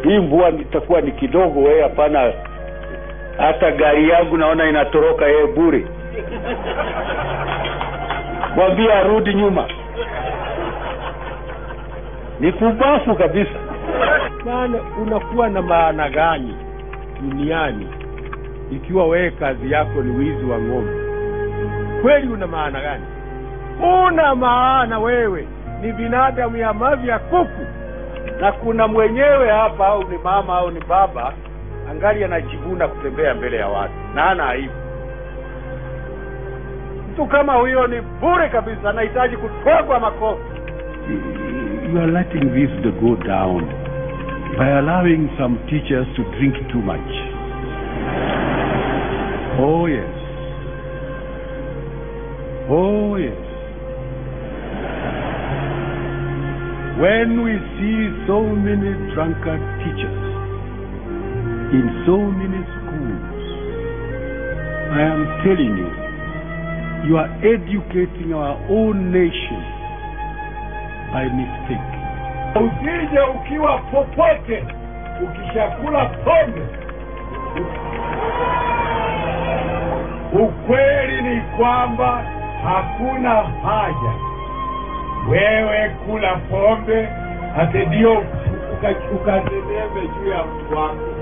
hii mvua itakuwa ni kidogo wewe hapana hata gari yangu naona inatoroka yeye bure mwambie arudi nyuma ni kubafu kabisa maana unakuwa na maana gani duniani ikiwa wewe kazi yako ni wizi wa ng'ombe kweli una maana gani una maana wewe ni binadamu ya mavi ya kuku na kuna mwenyewe hapa au ni mama au ni baba angali anajivuna kutembea mbele ya watu na ana aibu mtu kama huyo ni bure kabisa anahitaji kutwagwa makofi you are letting this to go down by allowing some teachers to drink too much. Oh, yes. Oh, yes. When we see so many drunkard teachers in so many schools, I am telling you, you are educating our own nation by mistake. usije ukiwa popote ukishakula pombe ukweli ni kwamba hakuna haja wewe kula pombe ate ndio uka- ukazememe juu ya mtu wako